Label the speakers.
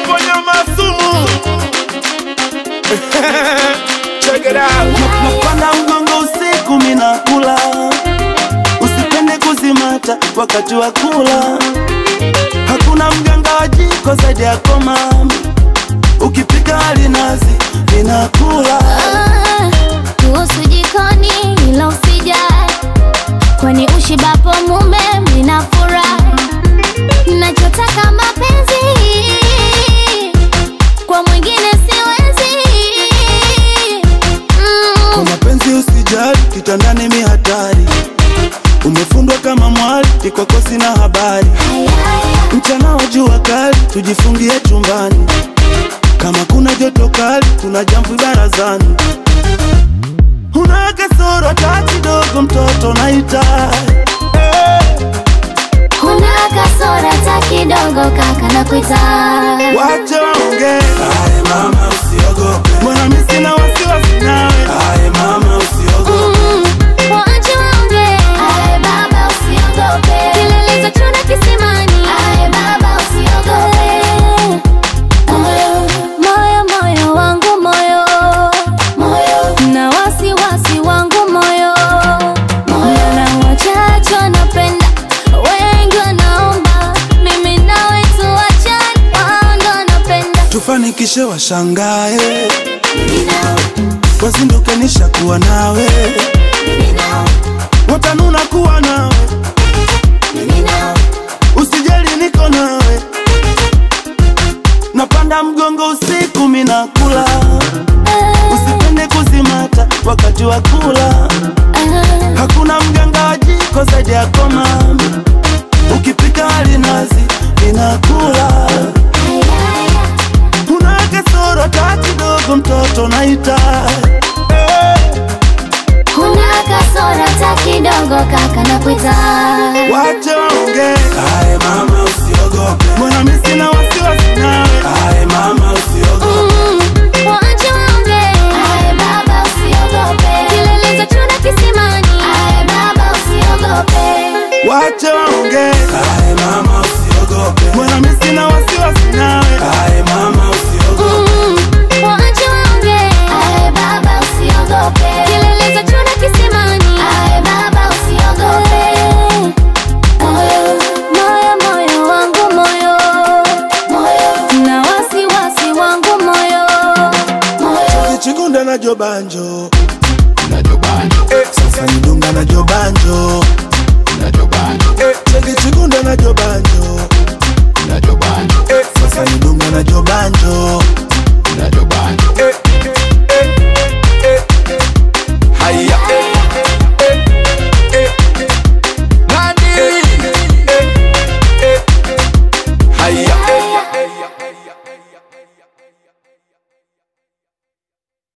Speaker 1: ponya masumu check it out
Speaker 2: napanda mgongo usiku minakula usipende kuzimata wakati wa kula hakuna mganga wa jiko zaidi yako mami ukipika alinazi ninakula
Speaker 3: Ah, kuhusu jikoni ila usijali, kwani ushibapo mume mnafurahi. Nachotaka mapenzi kwa mwingine siwezi.
Speaker 2: kwa
Speaker 3: Mm,
Speaker 2: mapenzi usijali kitandani mi hatari umefundwa kama mwali ikwako sina habari mchana wa jua kali tujifungie chumbani kama kuna joto kali kuna jamvi barazani una kasoro hata kidogo mtoto naita
Speaker 3: kuna kasora ta kidogo kaka na kuita
Speaker 2: wache waongee mama usiogope mbona mi sina wasiwasi nawe mama usiogope
Speaker 3: Mm, waache waongee. baba usiogope. Kilelezo chuna kisimani. baba usiogope. Moyo, moyo, moyo wangu moyo. Na wasiwasi wangu moyo. Na wachache wanapenda, wengi wanaomba. Mimi nawe tuachane, wao ndo wanapenda.
Speaker 2: tufanikishe washangae wazinduke nishakuwa nawe watanuna kuwa nawe usijali niko nawe napanda mgongo usiku minakula usipende kuzimata wakati wa kula hakuna mganga wa jiko zaidi yako mami ukipika alinazi ninakula una kasoro hata kidogo mtoto naita
Speaker 3: Kuna kasora ta kidogo kaka na kuita
Speaker 2: wache waongee mama usiogope mbona mi sina wasiwasi nawe mama usiogope
Speaker 3: Mm, waache waongee. baba usiogope. Kilelezo chuna kisimani. baba usiogope.
Speaker 2: wache waongee mama usiogope mbona mi sina wasiwasi nawe mama usiogope
Speaker 3: Mm, waache waongee. baba usiogope. Kilelezo chuna kisimani. baba usiogope. Moyo, moyo, moyo wangu moyo. Na wasiwasi wangu moyo.
Speaker 2: kichigunda na jobanjo sasa nidunga na jobanjo chekichigunda na jobanjo